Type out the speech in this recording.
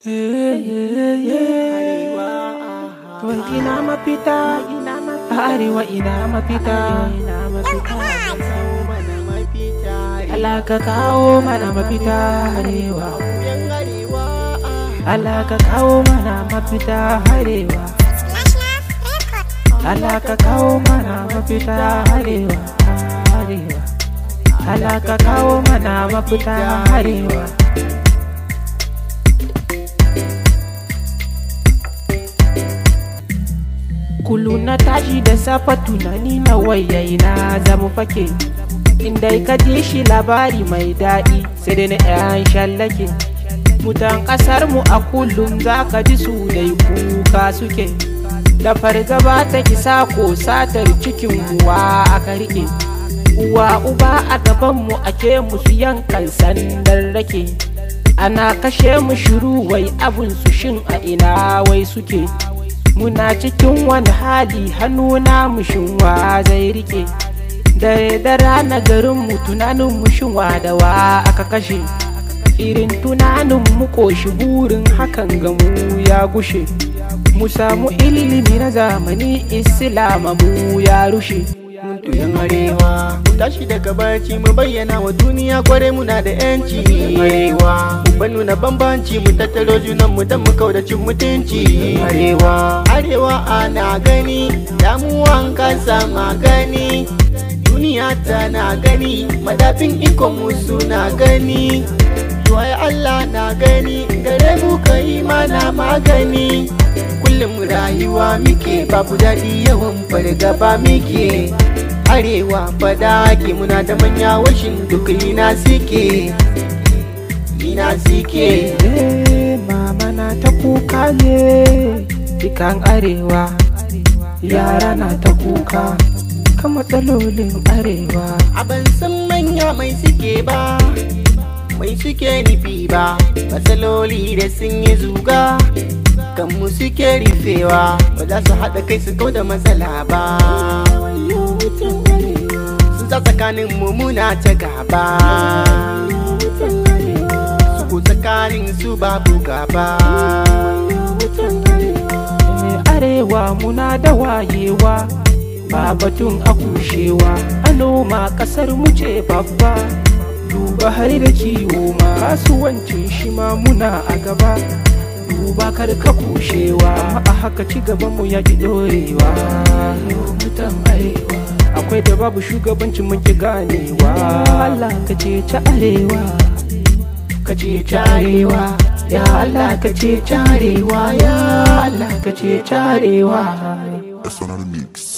Wai ina mafita, arewa ina mafita, Allah ka kawo mana mafita arewa. Allah ka kawo mana mafita arewa. Allah ka kawo mana mafita arewa. Arewa. Allah ka kawo mana mafita arewa. Kullu na tashi da safa tunani na wayayi na zamu fake Inda ka ji shi labari mai daɗi sai dai na 'yan shallake Mutan ƙasar mu a kullum za ka ji su dai kuka suke Da fargaba ta kisa ko satar cikin uwa aka rike Uwa uba a gaban mu ake musu yankan sandar rake Ana kashe mu shiru wai abun su shin a ina wai suke muna cikin wani hali hannu na mushinwa zai rike dare da rana garin mu tunanin mushinwa da wa aka kashe irin tunanin mu koshi burin hakan ga mu ya gushe mu samu ilimi na zamani islama mu ya rushe Tuyan arewa mu tashi daga barci mu bayyana wa duniya kware muna da yanci arewa mu nuna bambanci mu tattaro junan mu dan mu kaudacin mutunci arewa arewa ana gani damuwan kasa magani duniya tana gani madafin ikon mu suna gani Tuwai Allah na gani gare mu kai mana magani kullum rayuwa muke babu daɗi yawan fargaba muke arewa fada ke muna da manya washin duk ina suke ina suke Eh, mama na ta kuka ne dukan arewa yara na ta kuka kan matsalolin arewa a ban san manya mai suke ba mai suke nufi ba matsaloli da sun yi zuga kanmu suke rufewa ba za su haɗa kai su kau da matsala ba sun sa tsakanin muna ta gaba su tsakanin su babu gaba Eh, arewa muna da wayewa ba batun a kushewa a noma kasar mu ce babba duba har da kiwo ma kasuwancin shi ma muna a gaba duba kar ka kushewa amma a haka ci gaban mu ya ki dorewa mutan arewa akwai da babu shugabancin mun ki ganewa Allah ka ce ta arewa ka ce ta arewa ya Allah ka ce ta arewa ya Allah ka ce ta arewa Sonal Mix.